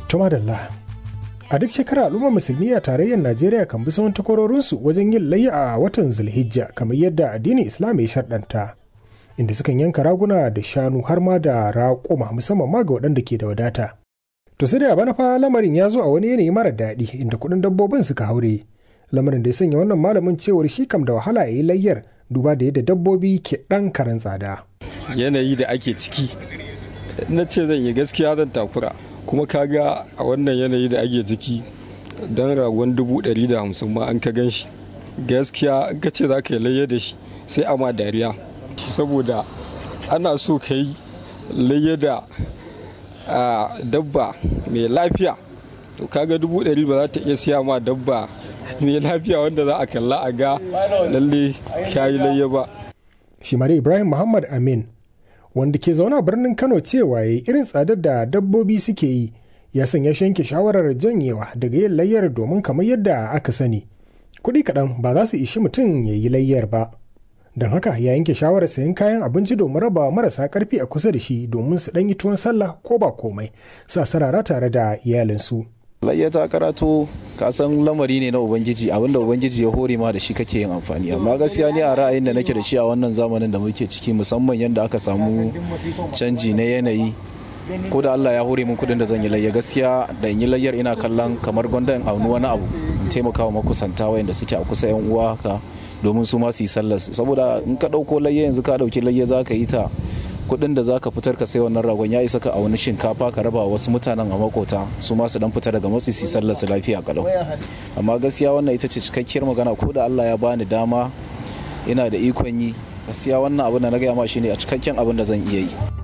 Tumadalla. A duk shekara al'ummar musulmi a tarayyar Najeriya kan bi sauran takwarorinsu wajen yin layya a watan Zulhijja kamar yadda addinin Islam ya sharɗanta. Inda sukan yanka raguna da shanu har ma da raƙuma musamman ma ga waɗanda ke da wadata. To sai da bana fa lamarin ya zo a wani yanayi mara daɗi inda kuɗin dabbobin suka haure. Lamarin da ya sanya wannan malamin cewar shi kam da wahala ya yi layyar duba da yadda dabbobi ke ɗan karen tsada. Yanayi da ake ciki na ce zan yi gaskiya zan takura kuma kaga a wannan yanayi da ake ciki don ragon dubu ɗari da hamsin ma an ka gan shi gaskiya ka ce za ka yi layya da shi sai ama dariya saboda ana so ka yi layya da dabba mai lafiya to kaga dubu ɗari ba za ta iya siya ma dabba mai lafiya wanda za a kalla a ga lalle shayi layya ba shi ibrahim muhammad amin wanda ke zaune a birnin kano cewa ya irin tsadar da dabbobi suke yi ya sanya shanke shawarar janyewa daga yin layyar domin kamar yadda aka sani kuɗi kaɗan ba za su ishi mutum ya yi layyar ba don haka ya yanke shawarar sayan kayan abinci domin raba marasa ƙarfi a kusa da shi domin su ɗan yi tuwon sallah ko ba komai sa sarara tare da iyalinsu. layya ta karato ka san lamari ne na ubangiji abinda ubangiji ya hore ma da shi kake yin amfani amma gaskiya ni a ra'ayin da nake da shi a wannan zamanin da muke ciki musamman yadda aka samu canji na yanayi ko da Allah ya hore min kudin da zan yi layya gaskiya da in yi layyar ina kallon kamar gwanda in auni wani abu in taimaka wa makusanta wayanda suke a kusa yan uwa haka domin su ma su yi sallar saboda in ka dauko layya yanzu ka dauki layya za ka yi ta kuɗin da zaka fitar ka sai wannan ragon ya isa ka a wani shinkafa ka raba wasu mutanen a makota su ma su dan fita daga matsi su sallar su lafiya kalau amma gaskiya wannan ita ce cikakkiyar magana ko da Allah ya bani dama ina da ikon yi gaskiya wannan abin da na gaya ma shine a cikakken abin da zan iya yi